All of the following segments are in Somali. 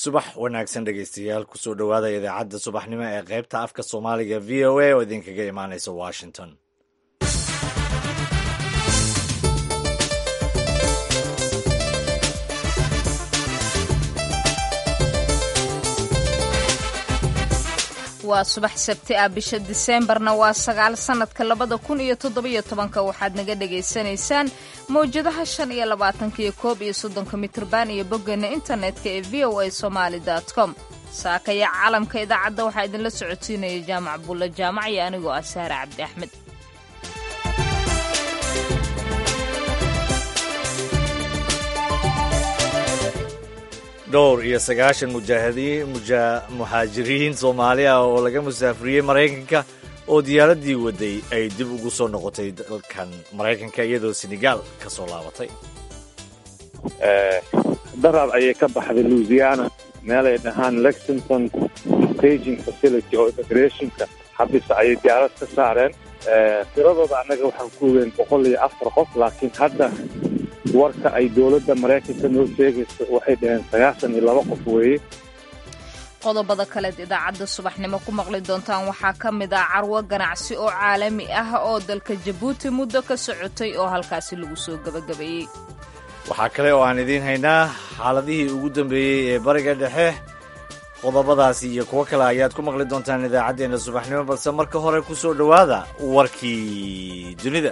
subax wanaagsan dhegeystayaal kusoo dhowaada idaacadda subaxnimo ee qaybta afka soomaaliga v o a oo idinkaga imaaneysa washington waa subax sabti ah bisha diseembarna waa sagaal sannadka labada kun iyo toddobiyo tobanka waxaad naga dhagaysanaysaan mawjadaha shan iyo labaatanka iyo koob iyo soddonka mitrban iyo boggeena internetka ee v o a somaali com saakaya caalamka idaacadda waxaa idinla socodsiinaya jaamac bulla jaamac iyo anigoo ah saare cabdi axmed dhowr iyo sagaashan mujaahidiin muhaajiriin soomaali ah oo laga musaafuriyey maraykanka oo diyaaraddii waday ay dib ugu soo noqotay dalkan maraykanka iyadoo senegaal ka soo laabatay darar ayay ka baxday louisiana meel ay dhahaan lexington staging facility oo immigrationka xabisa ayay diyaarad ka saareen tiradooda annaga waxaan ku ogeyn boqol iyo afar qof laakiin hadda warka ay dowladda maraykanka noo sheegayso waxay dhaheen sagaashan iyo laba qof weeye qodobada kaleed idaacadda subaxnimo ku maqli doontaan waxaa ka mid ah carwo ganacsi oo caalami ah oo dalka jabuuti muddo ka socotay oo halkaasi lagu soo gebagabeeyey waxaa kale oo aan idiin haynaa xaaladihii ugu dambeeyey ee bariga dhexe qodobadaasi iyo kuwo kale ayaad ku maqli doontaan idaacaddeenna subaxnimo balse marka hore ku soo dhowaada warkii dunida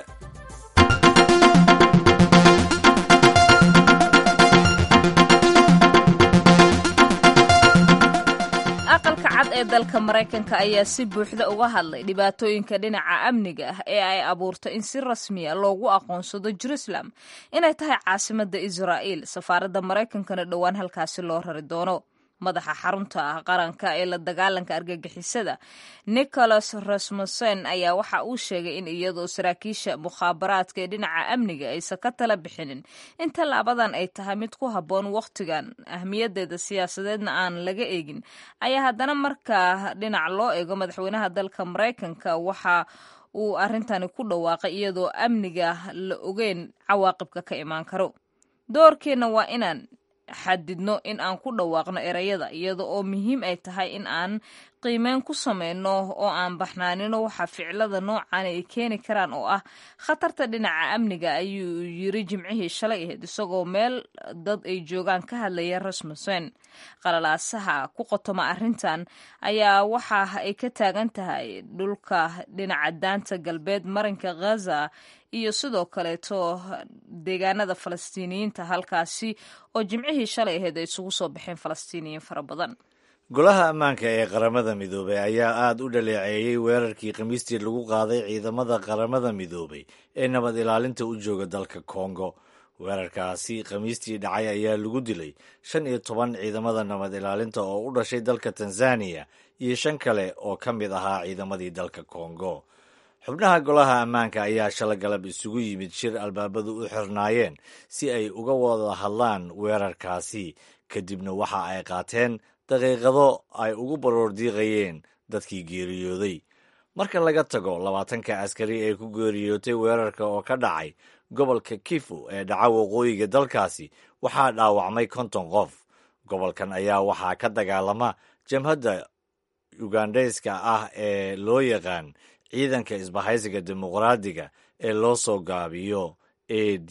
aqalka cad ee dalka maraykanka ayaa si buuxda uga hadlay dhibaatooyinka dhinaca amniga ah ee ay abuurto in si rasmiya loogu aqoonsado jerusalem inay tahay caasimadda israa'iil safaaradda maraykankana dhowaan halkaasi loo rari doono madaxa xarunta ah qaranka ee la dagaalanka argagixisada nicholas rasmussen ayaa waxa uu sheegay in iyadoo saraakiisha mukhaabaraadka ee dhinaca amniga aysan ka tala bixinin in tallaabadan ay tahay mid ku habboon wakhtigan ahmiyadeeda siyaasadeedna aan laga eegin ayaa haddana markaa dhinac loo eego madaxweynaha dalka maraykanka waxa uu arrintani ku dhawaaqay iyadoo amniga la ogeyn cawaaqibka ka imaan karo doorkeenna waa inaan xadidno in aan ku dhawaaqno erayada iyada oo muhiim ay tahay in aan qiimeyn ku sameyno oo aan baxnaanino waxa ficilada noocan ay keeni karaan oo ah khatarta dhinaca amniga ayuu yiri jimcihii shalay ahayd isagoo meel dad ay joogaan ka hadlaya rasmussen qalalaasaha ku qotoma arrintan ayaa waxa ay ka taagan tahay dhulka dhinaca daanta galbeed marinka ghaza iyo sidoo kaleeto deegaanada falastiiniyiinta halkaasi oo jimcihii shalay ahayd ay isugu soo baxeen falastiiniyiin fara badan golaha ammaanka ee qaramada midoobay ayaa aada u dhaleeceeyey weerarkii khamiistii lagu qaaday ciidamada qaramada midoobay ee nabad ilaalinta u jooga dalka kongo weerarkaasi khamiistii dhacay ayaa lagu dilay shan iyo toban ciidamada nabad ilaalinta oo u dhashay dalka tanzaniya iyo shan kale oo ka mid ahaa ciidamadii dalka kongo xubnaha golaha ammaanka ayaa shala galab isugu yimid shir albaabadu u xirnaayeen si ay uga wada hadlaan weerarkaasi kadibna waxa ay qaateen daqiiqado ay ugu baroordiiqayeen dadkii geeriyooday marka laga tago labaatanka askari ee ku geeriyootay weerarka oo ka dhacay gobolka kifu ee dhaca waqooyiga dalkaasi waxaa dhaawacmay konton qof gobolkan ayaa waxaa ka dagaalama jamhadda ugandheyska ah ee loo yaqaan ciidanka isbahaysiga dimuqraadiga ee loo soo gaabiyo a d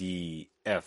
f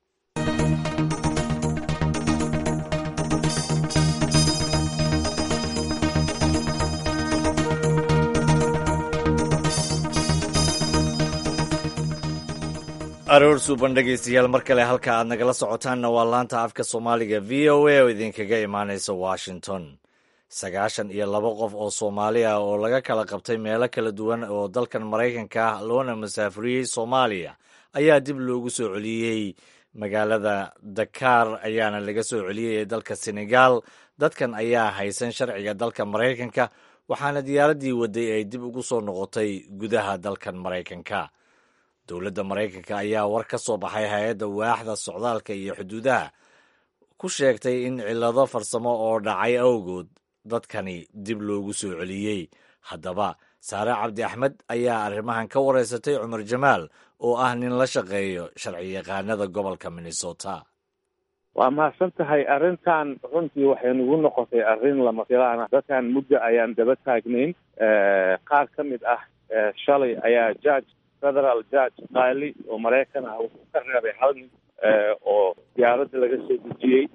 aroor suuban dhegaystayaal mar kale halka aad nagala socotaanna waa laanta afka soomaaliga v o a oo idinkaga imaanaysa washington sagaashan iyo laba qof oo soomaali ah oo laga kala qabtay meelo kala duwan oo dalkan maraykanka ah loona masaafuriyey soomaaliya ayaa dib loogu soo celiyey magaalada dakaar ayaana laga soo celiyey ee dalka senegaal dadkan ayaa haysan sharciga dalka maraykanka waxaana diyaaraddii waday ay dib ugu soo noqotay gudaha dalkan maraykanka dowladda maraykanka ayaa war ka soo baxay hay-adda waaxda socdaalka iyo xuduudaha ku sheegtay in cillado farsamo oo dhacay awgood dadkani dib loogu soo celiyey haddaba saare cabdi axmed ayaa arrimahan ka wareysatay cumar jamaal oo ah nin la shaqeeyo sharci yaqaanada gobolka minnesota waa mahadsan tahay arrintan runtii waxay nagu noqotay arrin lama filaan ah dadkan muddo ayaan daba taagnayn qaar ka mid ah shalay ayaa judge federal judge qaali oo maraykan ah wuxuu ka reebay hal nin oo diyaaradda laga soo dejiyey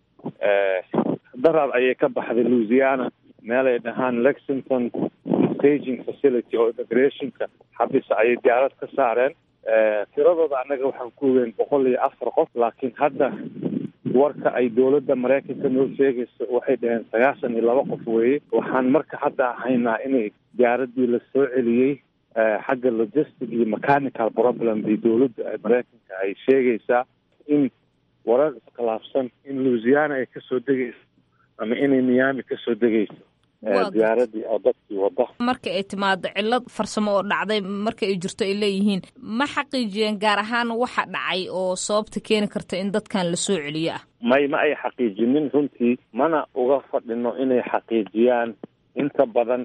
daraad ayay ka baxday louisiana meelay dhahaan lexington staging facility oo immigrationka xabisa ayay diyaarad ka saareen tiradooda annaga waxaan ku ogeyn boqol iyo afar qof laakiin hadda warka ay dowladda maraykanka noo sheegayso waxay dhaheen sagaashan iyo laba qof weeye waxaan marka hadda haynaa inay diyaaradii la soo celiyey xagga logistic iyo mechanical problem bay dowladda maraykanka ay sheegaysaa in warar iskhilaafsan in louisiana ay kasoo degayso ama inay miami kasoo degayso diyaaradii oo dadkii wada marka ay timaado cillad farsamo oo dhacday marka ay jirto ay leeyihiin ma xaqiijiyeen gaar ahaan waxa dhacay oo sababta keeni karta in dadkan la soo celiyo ah may ma ay xaqiijinin runtii mana uga fadhino inay xaqiijiyaan inta badan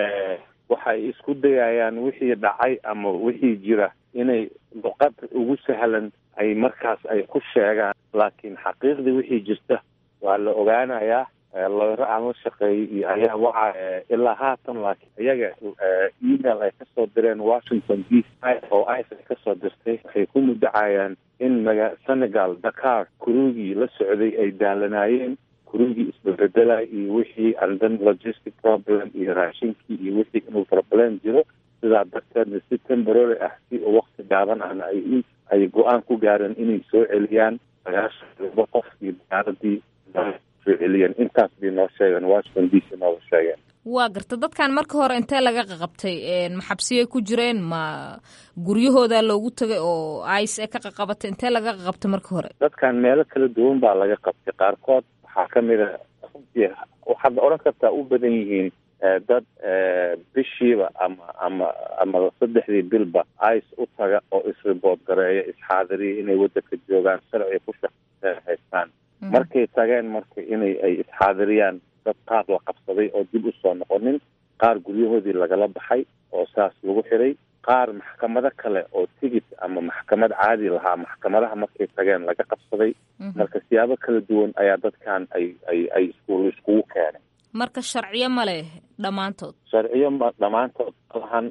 waxay isku dayayaan wixii dhacay ama wixii jira inay luqad ugu sahlan ay markaas ay ku sheegaan laakiin xaqiiqdii wixii jirta waa la ogaanayaa lawero aan la shaqeeyay iyo ayaa waxa ilaa haatan laakiin iyaga email ay kasoo direen washington d c oo ice ay kasoo dirtay waxay ku mudacayaan in maga senegal dakar kurugii la socday ay daalanaayeen kurugii isbabedela iyo wixii andan logistic problem iyo raashinkii iyo wixii inuu problem jiro sidaa darteedna si temporary ah si wakti gaaban ahna ay ay go-aan ku gaareen inay soo celiyaan sagaashan laba qof iyo diyaaradii celiyeen intaas bay noo sheegeen washington d c nooga sheegeen waa garta dadkan marka hore intee laga qaqabtay maxabsiyay ku jireen ma guryahooda loogu tagay oo ice ee ka qaqabatay intee laga qaqabtay marka hore dadkan meelo kala duwan baa laga qabtay qaarkood waxaa kamid a runtii waxaad odhan kartaa u badan yihiin dad bishiiba ama ama ama saddexdii bilba ice u taga oo isribood gareeya isxaadiriya inay wadanka joogaan sharci ku shaqeyseen haystaan markay tageen marka inay ay isxaadiriyaan dad qaar la qabsaday oo dib usoo noqonin qaar guryahoodii lagala baxay oo saas lagu xiray qaar maxkamado kale oo tigit ama maxkamad caadi lahaa maxkamadaha markay tageen laga qabsaday marka siyaabo kala duwan ayaa dadkan ay ay ay iskuul iskugu keenay marka sharciyo ma leh dhammaantood sharciyo ma dhammaantood malahan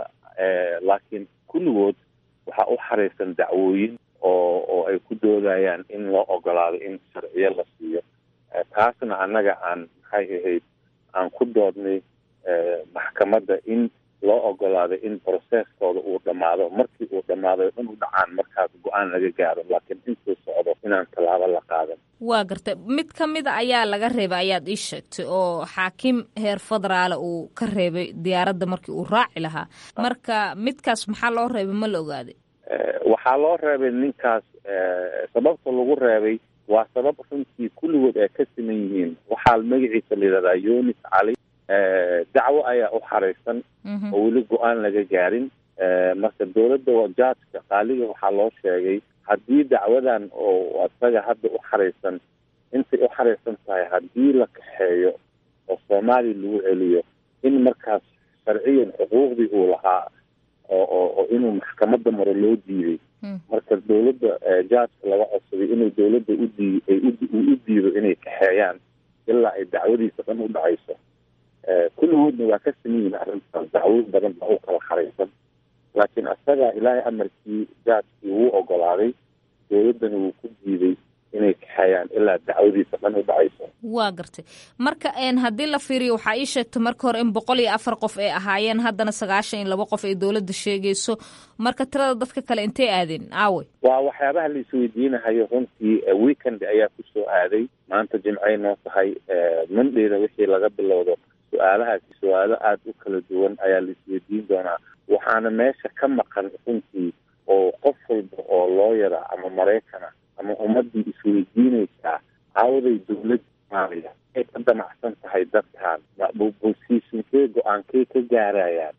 laakiin kulligood waxaa u xaraysan dacwooyin oo oo ay ku doodayaan in loo ogolaado in sharciyo la siiyo taasna annaga aan maxay ahayd aan ku doodnay maxkamadda in loo ogolaado in processkooda uu dhammaado markii uu dhammaado dhan u dhacaan markaas go-aan laga gaaro laakiin intuu socdo inaan tallaabo la qaadan waa gartay mid ka mida ayaa laga reebay ayaad ii sheegtay oo xaakim heer federaale uu ka reebay diyaaradda markii uu raaci lahaa marka midkaas maxaa loo reebay ma la ogaaday waxaa loo reebay ninkaas sababta lagu reebay waa sabab runtii kulligood ay ka siman yihiin waxaa magaciisa la yidhahdaa yunis cali dacwo ayaa u xaraysan oo weli go-aan laga gaarin marka dowladda jaajka qaaliga waxaa loo sheegay haddii dacwadan oo isaga hadda u xaraysan intay u xaraysan tahay haddii la kaxeeyo oo soomaaliya lagu celiyo in markaas sharciyan xuquuqdii uu lahaa oo oo inuu maxkamadda maro loo diiday marka dowladda jaajka laga codsaday inuu dowladda udii ay u diido inay kaxeeyaan ilaa ay dacwadiisa dhan u dhacayso kulligoodna waa ka saman yihin arrintaas dacwo badan baa u kala xaraysan laakiin isaga ilaahay amarkii jaajkii wuu ogolaaday dowladdana wuu ku diiday inay kaxeeyaan ilaa dacwadiisa dhan u dhacayso waa gartay marka haddii la fiiriyo waxaa ii sheegtay marka hore in boqol iyo afar qof ay ahaayeen haddana sagaashan iyo laba qof ay dowladda sheegayso marka tirada dadka kale intay aadeen aawe waa waxyaabaha la isweydiinahayo runtii weekend ayaa kusoo aaday maanta jimcay noo tahay mondayda wixii laga bilowdo su-aalahaasi su-aalo aada u kala duwan ayaa la isweydiin doonaa waxaana meesha ka maqan runtii oo qof walba oo looyara ama maraykana ama ummadii isweydiinaysaa caawaday dowladda soomaaliya ay ka damacsan tahay dadkan bosiisinkee go-aankey ka gaarayaan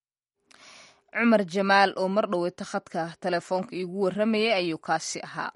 cumar jamaal oo mar dhoweyta khadka telefoonka iigu warramayay ayuu kaasi ahaa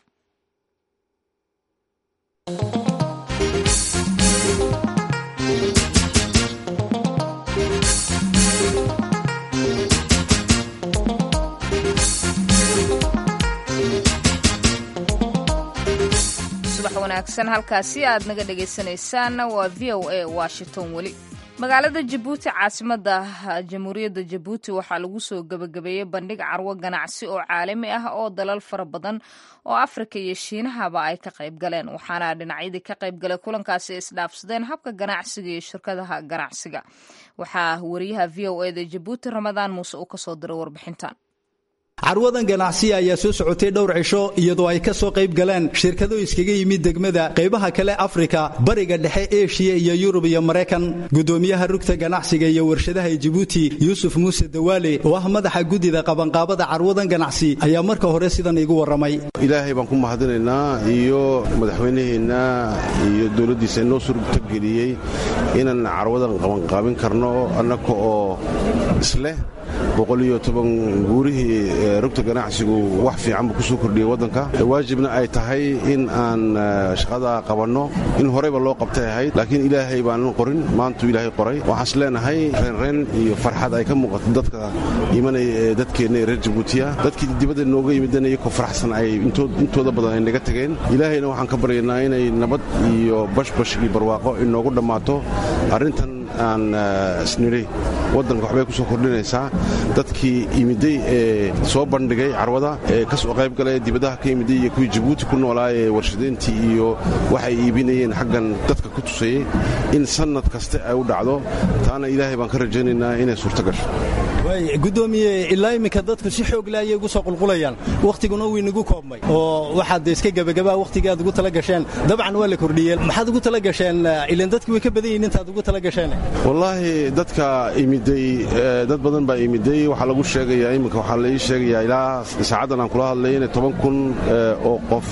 wanaagsan halkaasi aad naga dhagaysanaysaan waa v o a washington weli magaalada jabuuti caasimada jamhuuriyadda jabuuti waxaa lagu soo gebagabeeyey bandhig carwo ganacsi oo caalami ah oo dalal fara badan oo afrika iyo shiinahaba ay ka qayb galeen waxaana dhinacyadii ka qayb galay kulankaasi isdhaafsadeen habka ganacsiga iyo shirkadaha ganacsiga waxaa wariyaha v o eda jabuuti ramadaan muuse uu kasoo diray warbixintan carwadan ganacsiya ayaa soo socotay dhowr cisho iyadoo ay ka soo qayb galeen shirkado iskaga yimid degmada qaybaha kale afrika bariga dhexe eshiya iyo yurub iyo maraykan gudoomiyaha rugta ganacsiga iyo warshadaha ee jibuuti yuusuf muuse dawaale oo ah madaxa guddida qabanqaabada carwadan ganacsi ayaa marka hore sidan iigu warramay ilaahay baan ku mahadinaynaa iyo madaxweynaheenna iyo dowladdiisa inoo suurtageliyey inaan carwadan qabanqaabin karno annaka oo isleh boqoliyo toban guurihii rugta ganacsigu wax fiican buu ku soo kordhiyey waddanka waajibna ay tahay in aan shaqadaa qabanno in horeyba loo qabtay ahayd laakiin ilaahay baanan qorin maantuu ilaahay qoray waxaas leenahay reenreen iyo farxad ay ka muuqato dadka imanaya ee dadkeenna ee reer jabuutiya dadkii dibadda nooga yimidana iyakoo faraxsan ay intooda badan ay naga tegeen ilaahayna waxaan ka baryaynaa inay nabad iyo bashbash iyo barwaaqo inoogu dhammaato arrintan aan isnidhi waddanka waxbay ku soo kordhinaysaa dadkii imiday ee soo bandhigay carwada ee ka soo qayb galay dibadaha ka imiday iyo kuwii jabuuti ku noolaa ee warshadeyntii iyo waxay iibinayeen xaggan dadka ku tusayey in sannad kaste ay u dhacdo taana ilaahay baan ka rajaynaynaa inay suurto gasho gudoomiye ilaa iminka dadku si xoogla ayay ugu soo qulqulayaan wakhtiguna wuu inagu koobmay oo waxaad iska gebagabaa wakhtigii aad ugu tala gasheen dabcan waa la kordhiyey maxaad ugu tala gasheen ilan dadki way ka badan yihin intaad ugu tala gasheen wallaahi dadka imiday dad badan baa imiday waxaa lagu sheegayaa iminka waxaa la ii sheegayaa ilaa saacaddan aan kula hadlay inay toban kun oo qof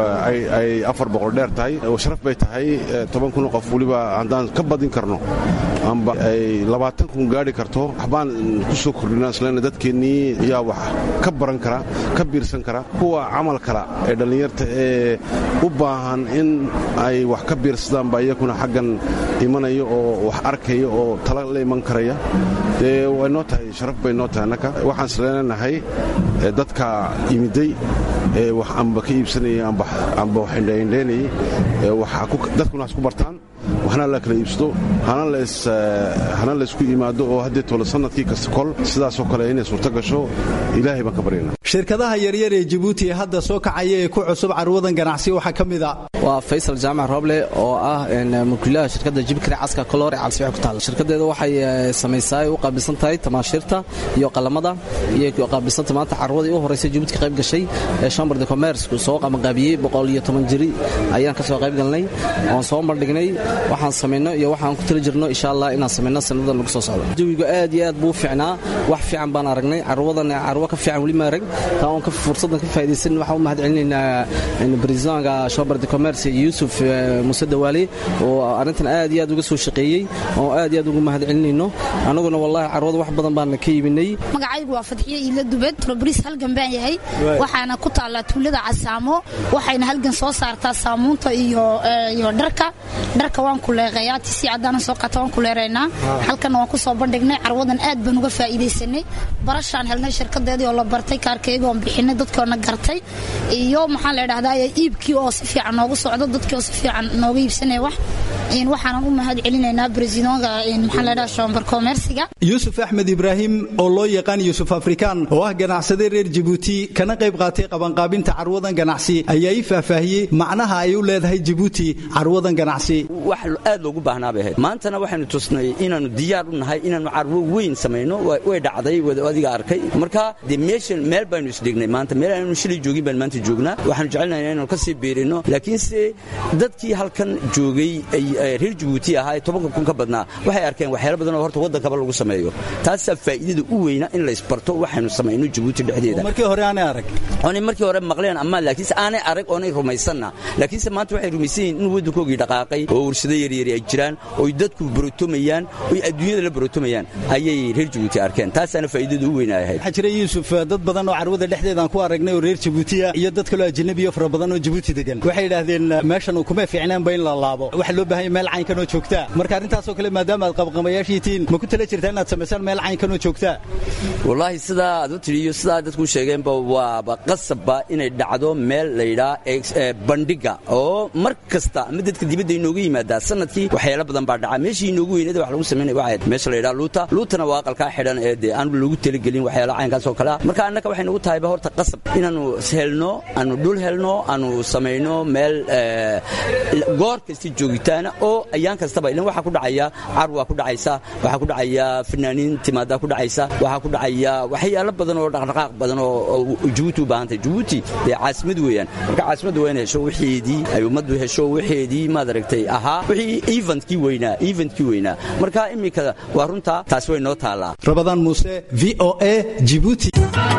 ay afar boqol dheer tahay sharaf bay tahay toban kun oo qof weliba haddaan ka badin karno amba ay labaatan kun gaadhi karto waxbaan ku soo kordhinaa isleena dadkeennii yaa wax ka baran kara ka biirsan kara kuwa camal kala ee dhallinyarta ee u baahan in ay wax ka biirsadaan baa iyakuna xaggan imanaya oo wax arkaya oo tala la iman karaya dee way noo tahay sharaf bay noo tahay annaka waxaan isleenahay dadka imiday ee wax amba ka iibsanaya amba wax indhaindhaynayay dadkuna has ku bartaan waxna la kala iibsado hana laysku yimaado oo haddee tolo sannadkii kasta kol sidaasoo kale inay suurto gasho ilaahay baan ka baryana shirkadaha yaryar ee jabuuti ee hadda soo kacaya ee ku cusub carwadan ganacsi waxaa ka mid a waa faysal jaamac rooble oo ah mulkiilaha shirkadda jibkare caska koloor ee calsibix ku taalla shirkadeeda waxay samaysaa u qaabilsan tahay tamaashiirta iyo qalamada iyo qaabilsanta maanta carwadii u horraysay jabuuti ka qayb gashay ee chamber de commerce soo qabanqaabiyey boqol iyo toban jiri ayaan ka soo qayb galnay oon soo bandhignay waxaan samayno iyo waxaan ku tali jirno insha allah inaan samayno sannadan lagu soo socdo jawigu aad iyo aad buu fiicnaa wax fiican baan aragnay carwadan carwo ka fiican weli ma arag taa oon fursaddan ka faa'idaysan waxaan u mahad celinaynaa bresidanka chamber de commerce yuusuf muuse dawaale oo arrintan aad iyo aad uga soo shaqeeyey oo aad iyo aad ugu mahad celinayno annaguna wallahi carwada wax badan baan ka iibinay magacaygu waa fadxiye iila dubed robris halgan baan yahay waxaana ku taallaa tuulada casaamo waxayna halgan soo saartaa saamuunta iyo dharka dharka waan kuleeqayaa tisi caddaana soo qaata waan kuleeraynaa halkanna waan ku soo bandhignay carwadan aad baan uga faa'iidaysanay barashaan helnay shirkadeedii oo la bartay kaarkayga oon bixinay dadkoona gartay iyo maxaa la idhahdaa iibkii oo si fiican noogu socdo dadkii oo si fiican nooga iibsanaya wax waxaanan u mahad celinaynaa bresidoonka maxaa la idhaha shombar komersiga yuusuf axmed ibraahim oo loo yaqaan yuusuf afrikaan oo ah ganacsade reer jabuuti kana qayb qaatay qabanqaabinta carwadan ganacsi ayaa ii faahfaahiyey macnaha ay u leedahay jabuuti carwadan ganacsi wax aad loogu baahnaa bay ahayd maantana waxaynu tusnay inaannu diyaar u nahay inaannu carwo weyn samayno way dhacday adiga arkay marka dee meeshan meel baynu isdhignay maanta meel aanu shilay joogin baan maanta joognaa waxaanu jecelnahay inaanu ka sii biirino laakiinse dadkii halkan joogay reer jabuuti ahaa ee tobanka kun ka badnaa waxay arkeen waxyaalo badan oo horta waddankaba lagu sameeyo taasaa faa'iidada u weyna in laysbarto waxaynu samayno jabuuti dhexdeeda markii hore aanay arag oonay markii hore maqleen ama laakiinse aanay arag oonay rumaysanna laakiinse maanta waxay rumaysan yihin in waddankoogii dhaqaaqay oo warshado yaryari ay jiraan oy dadku barotomayaan oy adduunyada la barotomayaan ayay reer jabuuti arkeen taasaana faa'iidada u weyna ahayd waxaa jira yuusuf dad badan oo carwada dhexdeedaan ku aragnay oo reer jabuutiya iyo dad kaloo ajanabiyo fara badan oo jabuuti degan waxay yidhaahdeen meeshan kuma fiicnaanba in la laabo waxa loo baahan maayo meel caynkan oo joogtaa marka arrintaasoo kale maadaama aad qabqamayaashii tihiin ma ku tala jirtaa inaad samaysaan meel caynkan oo joogtaa wallaahi sidaa aad u tidhi iyo sidaa dadku sheegeenba waaba qasabba inay dhacdo meel layidhaa bandhiga oo mar kasta ama dadka dibadda inoogu yimaadaa sanadkii waxyaalo badan baa dhaca meeshii inoogu weynada wax lagu samaynaya waxay ahayd meesha layidhaha luuta luutana waa aqalkaa xidhan ee dee aan loogu talagelin waxyaalo caynkaas oo kale ah marka annaka waxay nagu tahayba horta qasab inaannu helno aanu dhul helno aanu samayno meel goor kasta joogitaana oo ayaan kastaba ilan waxaa ku dhacaya car waa ku dhacaysa waxaa ku dhacaya fanaaniin timaadaa ku dhacaysa waxaa ku dhacaya waxyaalo badan oo dhaqdhaqaaq badan oo jabuuti u baahan tahay jabuuti dee caasimad weeyaan marka caasimaddu waa in hesho wixeedii ay ummaddu hesho wixeedii maad aragtay ahaa wixii eventkii weynaa eventkii weynaa marka iminka waa runtaa taasi way noo taallaa rabadaan muuse v o a jibuuti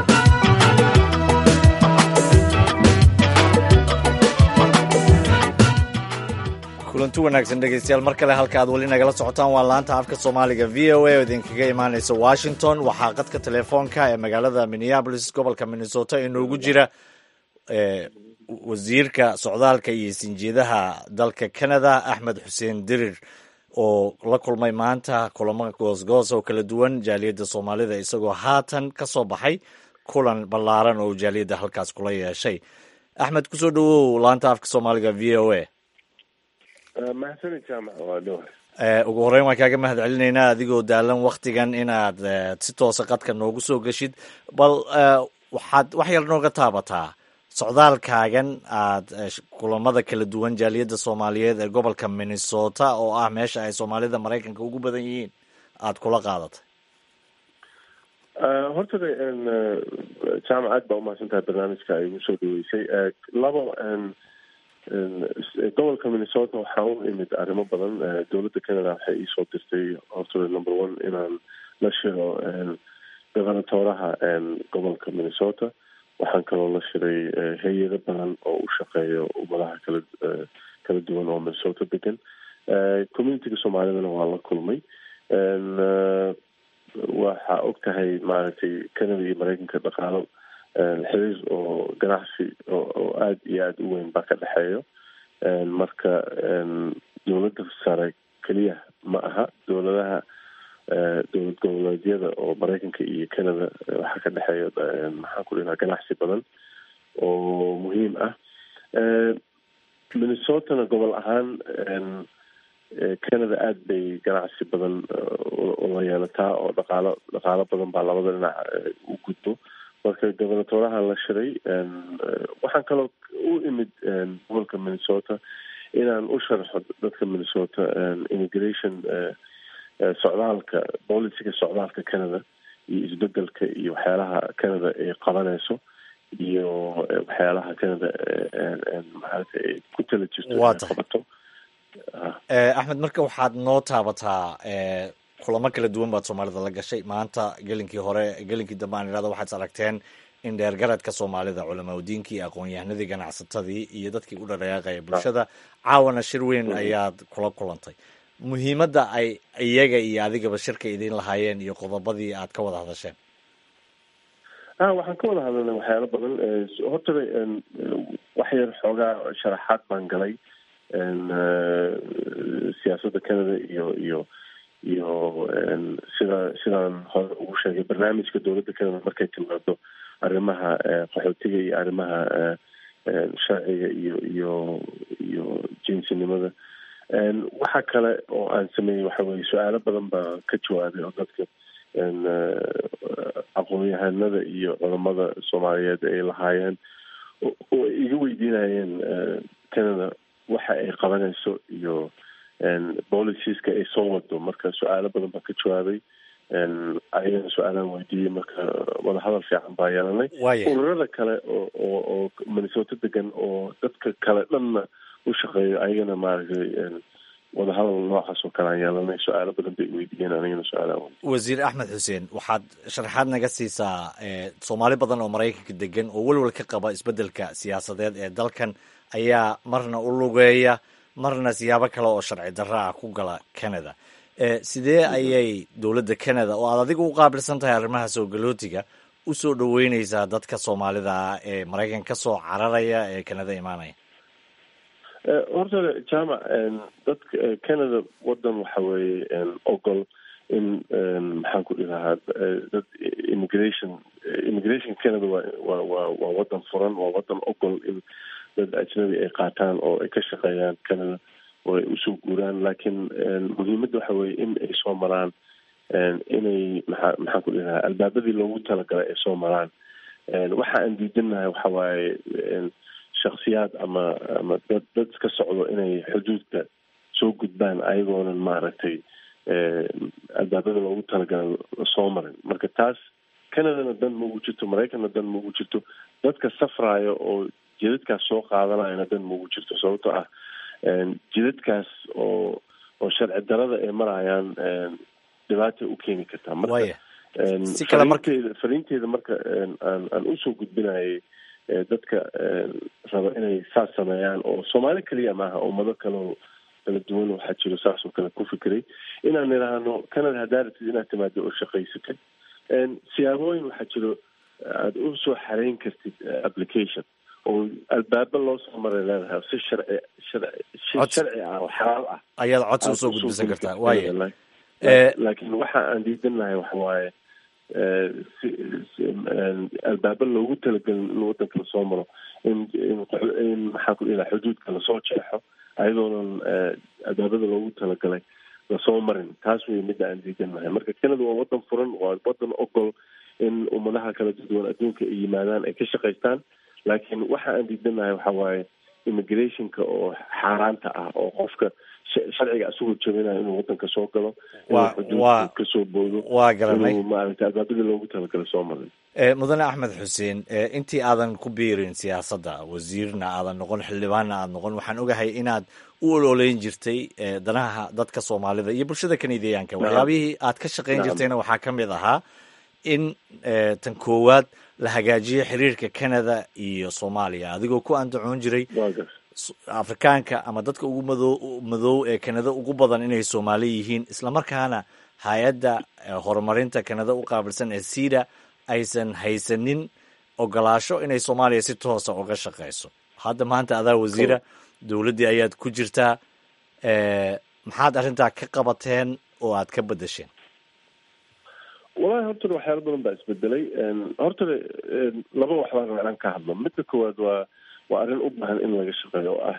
kulanti wanaagsan dhegaystayaal mar kale halka aad weli nagala socotaan waa laanta afka soomaaliga v o a oo idinkaga imaanaysa washington waxaa qadka telefoonka ee magaalada minneabolis gobolka minnesota inoogu jira wasiirka socdaalka iyo sinjeedaha dalka canada axmed xuseen dirir oo la kulmay maanta kulamo goosgoos oo kala duwan jaaliyadda soomaalida isagoo haatan ka soo baxay kulan ballaaran oo jaaliyadda halkaas kula yeeshay axmed kusoo dhawow laanta afka soomaaliga v o a mahadsanid jaamac waa dhowr ugu horreyn waan kaaga mahad celinaynaa adigoo daalan waktigan inaad si toosa qadka noogu soo geshid bal waxaad wax yar nooga taabataa socdaalkaagan aad kulamada kala duwan jaaliyadda soomaaliyeed ee gobolka minnesota oo ah meesha ay soomaalida maraykanka ugu badan yihiin aad kula qaadatay horta jaamac aad baa umahadsan tahay barnaamijka ay igu soo dhaweysay labo gobolka minnesota waxaa u imid arrimo badan dowladda canada waxay iisoo dirtay horta number one inaan la shiro gobernatoraha gobolka minnesota waxaan kaloo la shiray hay-ado badan oo u shaqeeya ummadaha kala kala duwan oo minnesota degan communitiga soomaalidana waa la kulmay waxaa og tahay maaragtay canada iyo mareykanka dhaqaalo xiriir oo ganacsi oo aada iyo aada u weyn baa ka dhexeeyo marka dowladda sare keliya ma aha dowladaha dowlad goboleedyada oo mareykanka iyo canada waxaa ka dhexeeya maxaan ku dhihaa ganacsi badan oo muhiim ah minnesotana gobol ahaan canada aada bay ganacsi badan ula yeelataa oo dhaqaalo dhaqaalo badan baa labada dhinac u gudbo marka gobernatoraha la shiray waxaan kaloo u imid gobolka minnesota inaan u sharxo dadka minnesota immigration socdaalka boliciga socdaalka canada iyo isbedelka iyo waxyaalaha canada ay qabanayso iyo waxyaalaha canada maarata ay ku tala jirto inay qabato axmed marka waxaad noo taabataa kulamo kala duwan baad soomaalida la gashay maanta gelinkii hore gelinkii dambe aan idhahdo waxaad aragteen in dheergaradka soomaalida culamaudiinkii iyo aqoon-yahanadii ganacsatadii iyo dadkii u dhaqaaqaya bulshada caawana shir weyn ayaad kula kulantay muhiimadda ay iyaga iyo adigaba shirka idiin lahaayeen iyo qodobadii aad ka wada hadasheen a waxaan ka wada hadalnay waxyaalo badan horta wax yar xoogaa sharaxaad baan galay siyaasadda canada iyo iyo iyo sida sidaan hore ugu sheegay barnaamijka dowladda canada markay timaado arrimaha qaxootiga iyo arrimaha sharciga iyo iyo iyo jinsinimada waxa kale oo aan sameeyey waxa weye su-aalo badan baa ka jawaabay oo dadka aqoon-yahanada iyo culamada soomaaliyeed ay lahaayeen oo ay iga weydiinayeen canada waxa ay qabanayso iyo boliciska ay soo wado marka su-aalo badan baa ka jawaabay ayagana su-aalaan weydiiyey marka wadahadal fiican baa yeelanay ururada kale oo oo oo minnesota degan oo dadka kale dhanna u shaqeeyo ayagana maaragtay wadahadal noocaas oo kale aan yeelanay su-aalo badan bay weydiiyeen anigana su-aalaan wasiir axmed xuseen waxaad sharaxaad naga siisaa soomaali badan oo maraykanka degan oo welwel ka qaba isbeddelka siyaasadeed ee dalkan ayaa marna u lugeeya marna siyaabo kale oo sharci darro ah ku gala canada sidee ayay dowladda canada oo aad adigu u qaabilsan tahay arrimaha soo galootiga u soo dhoweyneysaa dadka soomaalida ah ee maraykan ka soo cararaya ee canada imaanaya horta jaamac dadka canada wadan waxa weeye ogol in maxaan ku dhilahaa dad immigration immigration canada waa waa waa waa wadan furan waa wadan ogol in dad ajnabi ay qaataan oo ay ka shaqeeyaan canada oo ay usoo guuraan laakiin muhiimadda waxa weeye in ay soo maraan inay maxaa maxaan ku dhilahaa albaabadii loogu talagalay ay soo maraan waxa aan diidanahay waxa waaye shaksiyaad ama ama dad dad ka socdo inay xuduudka soo gudbaan ayagoonan maaragtay albaabada loogu talagala soo marin marka taas canadana dan ma ugu jirto maraykanna dan ma ugu jirto dadka safraayo oo jidadkaas soo qaadanayana dan ma ugu jirto sababtoo ah jidadkaas oo oo sharci darada ay marayaan dhibaatay u keeni kartaa marka si kale marka fariinteeda fariinteeda marka aan aan usoo gudbinayay dadka raba inay saas sameeyaan oo soomaali keliya maaha ummado kaleo kala duwan waxaa jiro saas oo kale ku fikiray inaan idhaahno canada haddaa rabtid inaad timaado oo shaqaysatid siyaabooyin waxaa jiro aada u soo xareyn kartid application oo albaaba loo soo maray leedahay si sharci sharci si sharci ah oo xalaal ah ayaad codsi usoo gudbisan kartaa waaya laakiin waxa aan diidanahay waxa waaye si albaaba loogu talagelin in wadanka lasoo maro in in maxaan ku dhihi xuduudka lasoo jeexo ayadoonan albaabada loogu talagalay lasoo marin taas wey midda aan diidanahay marka canada waa wadan furan waa wadan ogol in ummadaha kala duwan adduunka ay yimaadaan ay ka shaqaystaan laakiin waxa aan diidanahay waxa waaye immigrationka oo xaaraanta ah oo qofka sharciga asagoo jabinayo inuu wadanka soo galo Waa- inuu waa- xuduudka kasoo boodo waa garanay inuu maaragtay albaabadii loogu talagalay soo marin Eh, mudane axmed xuseen eh, intii aadan ku biirin siyaasadda wasiirna aadan noqon xildhibaanna aad noqon waxaan ogahay inaad u ololeyn jirtay eh, danaha dadka soomaalida iyo bulshada kanadiyaanka Nacam. waxyaabihii aad ka shaqayn Nacam. jirtayna waxaa ka mid ahaa in eh, tan koowaad la hagaajiyo xiriirka canada iyo soomaaliya adigoo ku andacoon jiray waa gas s- afrikaanka ama dadka ugu mado madow ee kanada ugu badan inay soomaali yihiin islamarkaana hay-adda eh, horumarinta kanada u qaabilsan ee sida aysan haysanin ogolaasho inay soomaaliya si toosa uga shaqeyso hadda maanta adaa wasiira dowladdii ayaad ku jirtaa eh, maxaad arrintaa ka qabateen oo aad ka bedesheen walahi horta waxyaalo badan baa isbedelay horta laba wax baan rabaa inaan ka hadlo midda koowaad waa waa arrin u baahan in laga shaqeeyo oo ah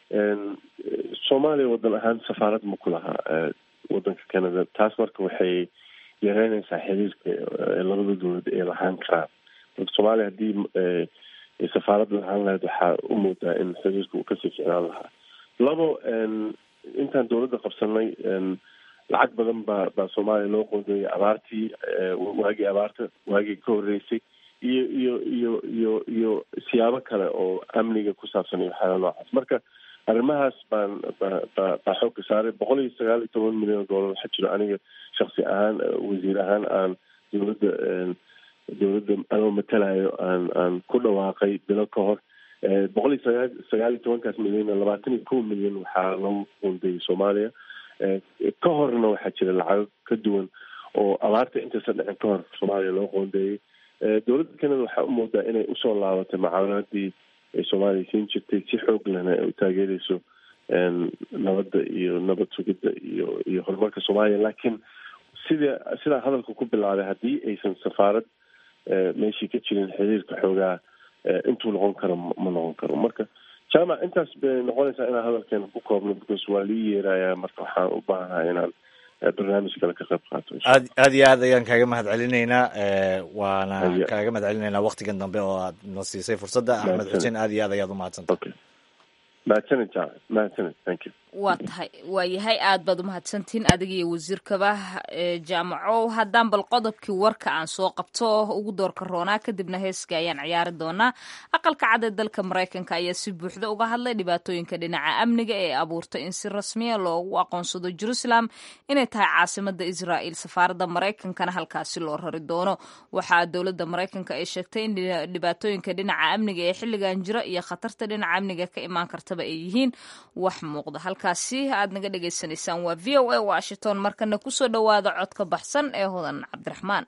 soomaaliya wadan ahaan safaarad ma ku laha eh, wadanka canada taas marka waxay yareynaysaa xiriirka eh, labada dowlad ay lahaan karaan marka soomaaliya haddii eh, ay safaarad lahaan lahayd waxaa u moodaa in xiriirka uu kasii ficnaan lahaa labo en, intaan dowladda qabsanay en, lacag badan baa baa soomaaliya loo qoondeeyay abaartii eh, waagii abaarta waagii ka horreysay iyo iyo iyo iyo iyo siyaabo kale oo amniga ku saabsan iyo waxyaala noocaas marka arrimahaas baan ba ba baa xoogka saaray boqol iyo sagaal iyo toban milyan oo dollar waxaa jiro aniga shaksi ahaan eh, wasiir ahaan aan dowladda en, dowladda anoo matalayo aan aan ku dhawaaqay bilo ka hor Eh, boqol iyo sagaal sagaal iyo tobankaas milyan labaatan iyo kow milyan waxaa lagu qoondeeyay soomaaliya Eh, ka horna waxaa jira lacago ka duwan oo abaarta intaysan dhicin ka hor soomaaliya loo qoondeeyey Eh, dowladda canada waxaa u moodaa inay usoo laabatay mucaawanadii ay soomaaliya siin jirtay si xoog lehna ay u taageereyso en, nabadda iyo nabad sugidda iyo iyo horumarka soomaaliya laakiin sida sidaa hadalka ku bilaabay haddii aysan safaarad eh, meeshii ka jirin xiriirka xoogaa eh, intuu noqon karo ma ma noqon karo marka jaamac intaas bay noqonaysaa inaan hadalkeena ku koobno because waa lii yeerayaa marka waxaan u baahanahay inaan eh, barnaamij kale ka qayb qaato insha aad aad iyo aad ayaan kaaga mahad celinaynaa eh, waana Haya. kaaga mahad celinaynaa waktigan dambe oo aad na siisay fursadda axmed Mahadsanid. xuseen aad iyo aad ayaad u mahadsantay okay mahadsanid jaamac mahadsanid thank you waa tahay waa yahay aad baad umahadsantihiin adiga iyo wasiirkaba ee jaamaco haddaan bal qodobkii warka aan soo qabto ugu doorka roonaa kadibna heeska ayaan ciyaari doonaa aqalka cad ee dalka maraykanka ayaa si buuxda uga hadlay dhibaatooyinka dhinaca amniga ee abuurtay in si rasmiya loogu aqoonsado jerusalem inay tahay caasimada israa'il safaaradda maraykankana halkaasi loo rari doono waxaa dowladda maraykanka ay sheegtay in dhina- dhibaatooyinka dhinaca amniga ee xilligan jira iyo khatarta dhinaca amniga ka imaan kartaba ay yihiin wax muuqda halkaasi aad naga dhagaysanaysaan waa v o a washington markana kusoo dhowaada codka baxsan ee hodan cabdiraxmaan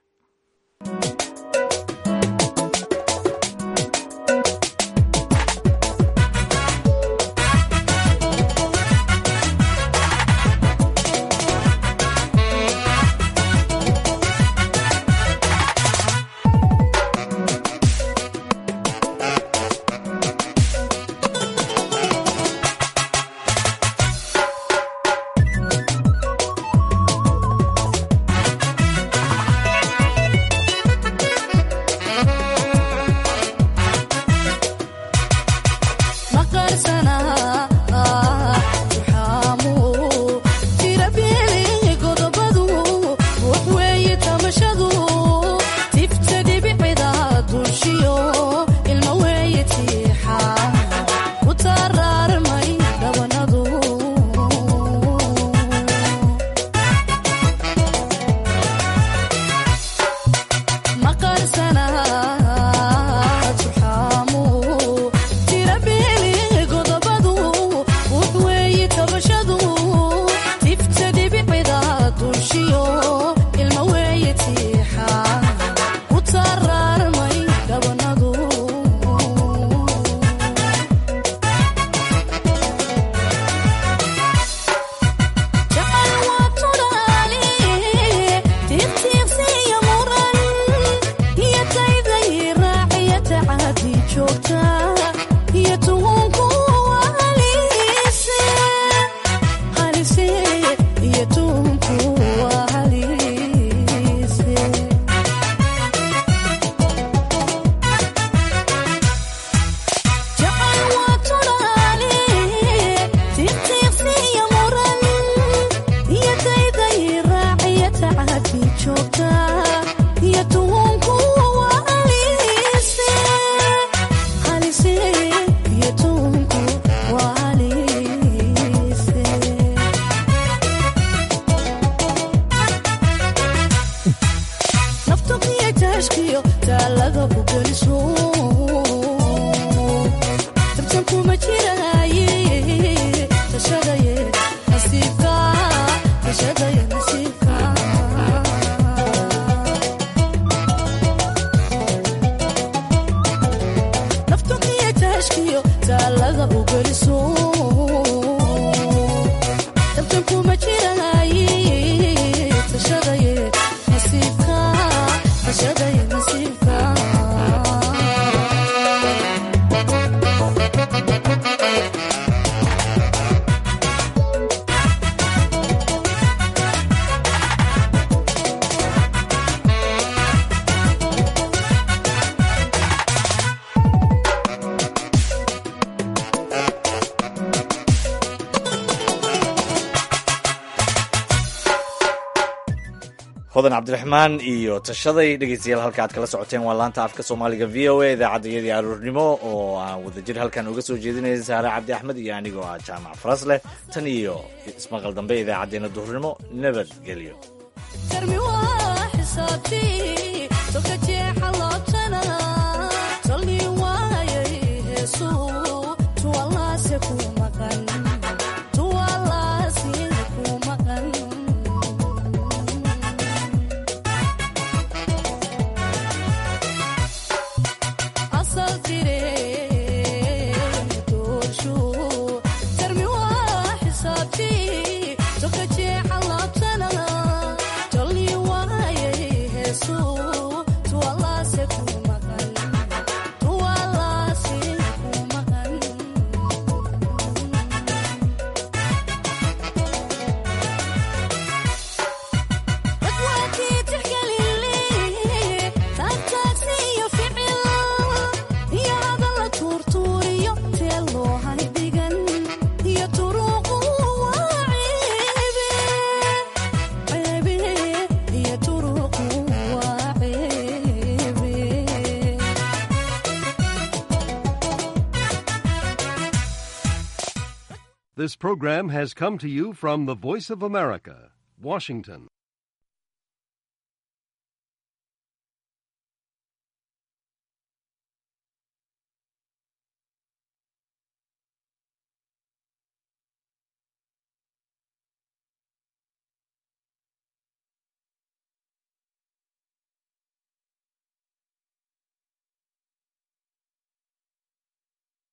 hodan cabdiraxmaan iyo tashaday dhegeystayaal halka aad kala socoteen waa laanta afka soomaaliga v o a idaacadayadii aroornimo oo aan wadajir halkan uga soo jeedinaya saare cabdi axmed iyo anigoo ah jaamac faras leh tan iyo ismaqal dambe idaacadeena duhurnimo nabadgelyo This program has come to you from the Voice of America, Washington.